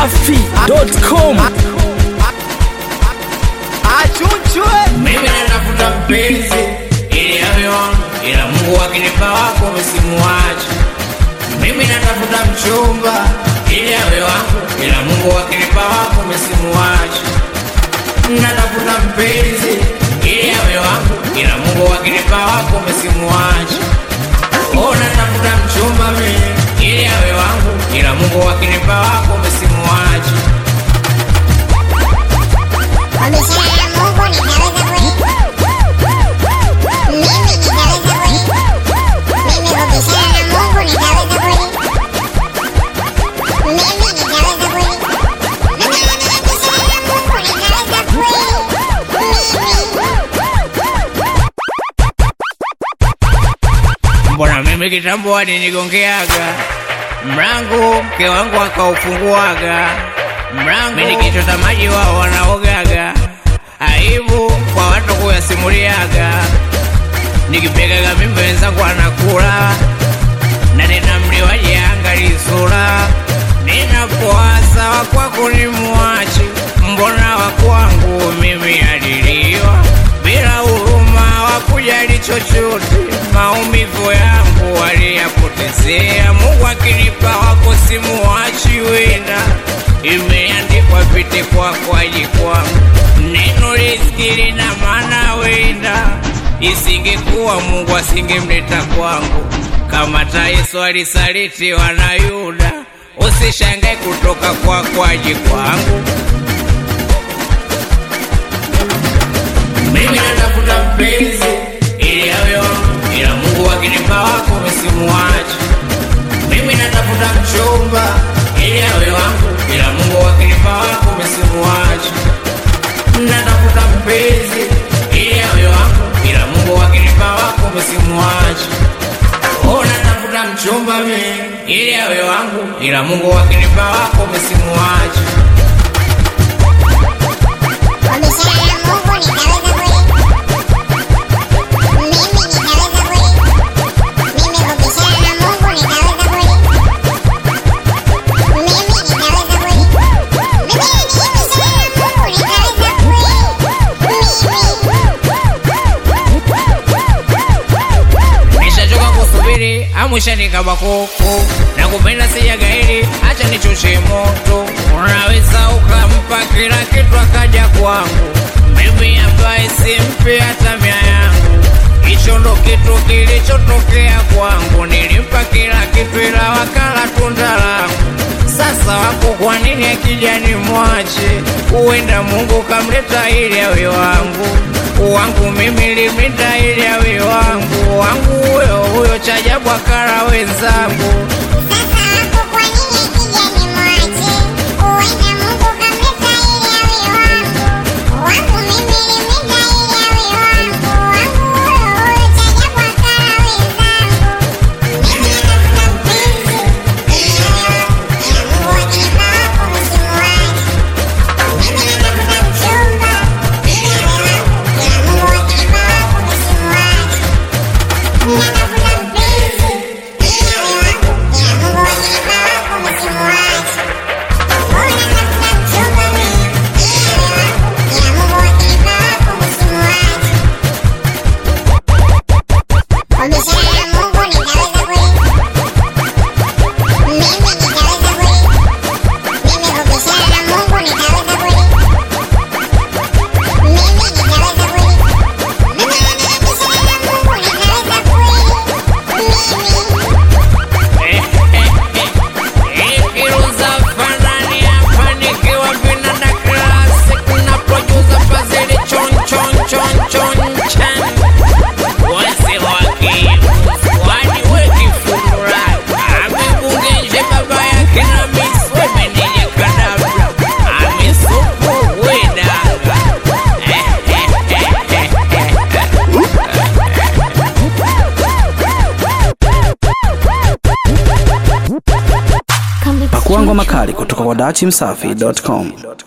dachimsafi.com achunchwe mimi natafuta mpenzi ili awe wangu, ila Mungu akinipa wako msimuache. Mimi natafuta mchumba ili awe wangu, ila Mungu akinipa wako msimuache. Natafuta mpenzi ili awe wangu, ila Mungu akinipa wako msimuache. Oh, natafuta mchumba mimi ili awe wangu, ila Mungu akinipa wako msimuache. Wamesema na Mungu nitaweza kweli. Mimi nitaweza kweli. Mimi wamesema na Mungu nitaweza kweli. Mimi nitaweza kweli. Mimi wamesema na Mungu nitaweza kweli. Mbona mimi kitambo alinigongeaga mlango, mke wangu akaufunguaga mlango, mimi nikichota maji wao wanaogaga, aibu kwa watu kuyasimuliaga, nikipegaga mimba wenzangu anakula na tena mliwaje angali sura, ninapoasa wakwako ni mwache, mbona wakwangu mimi aliliwa bila huruma, wakujali chochote, maumivu yangu waliyapotezea. Mungu akinipa wako simuachi, wenda imeandikwa pite kwako aji kwangu, neno riziki lina maana, wenda isingekuwa Mungu asingemleta kwangu kama hata Yesu alisalitiwa na Yuda, usishangae kutoka kwako aje kwangu. Mimi natafuta mpenzi ili awe wangu, ila Mungu akinipa wako msimuache. Mimi natafuta mchumba ili awe wangu, ila Mungu akinipa wako msimuache. Natafuta mpenzi ili awe wangu, ila Mungu akinipa wako msimuache. Oh, natafuta mchumba mimi ili awe wangu, ila Mungu akinipa wako msimuache. Wamesema na Mungu nitaweza kweli. Mimi nitaweza kweli. Mimi wamesema na Mungu nitaweza kweli. Mimi nitaweza kweli. Mimi wamesema na Mungu nitaweza kweli. Nishachoka kusubiri amwishanika bakoko na kupenda sijagairi, acha nichoshe moto. Unaweza ukampa kila kitu akaja kwangu, mimi ambaye simpi hata mia yangu. Hicho ndo kitu kilichotokea kwangu, nilimpa kila kitu ila wakala tunda langu. Sasa wako kwa nini akija ni mwache? Huenda Mungu kamleta ili awe wangu wangu mimi limita ili awe wangu wangu huyo huyo chajabu akara wenzangu Sasa hapo kwa nini akija nimwache? Huenda Mungu kamleta ili awe wangu. Wangu mimi limita ili awe wangu. Wangu huyo huyo chajabu akala wenzangu. Mimi natafuta mpenzi ili awe wangu. Ila Mungu akinipa wako msimuache. Mimi natafuta mchumba ili awe wangu. Ila Mungu akinipa wako msimuache. Natafuta mpenzi ili awe wangu, ila Mungu akinipa wako msimuache. Oh, natafuta mchumba mimi ili awe wangu, ila Mungu akinipa wako msimuache. Wamesema na Mungu nitaweza kweli. Mimi nitaweza kweli. Mimi wamesema na Mungu nitaweza kweli. Mimi nitaweza kweli. Mimi wamesema na Mungu nitaweza kweli. ikiruza fanani hapa nikiwa vinanda classic na producer Fazili chon chon chon chon chan wase wake wani weki fumura amebungenje baba yake na miswe meneja kadabra amesupu wedaga pakuangwa makali kutoka kwa dachimsafi.com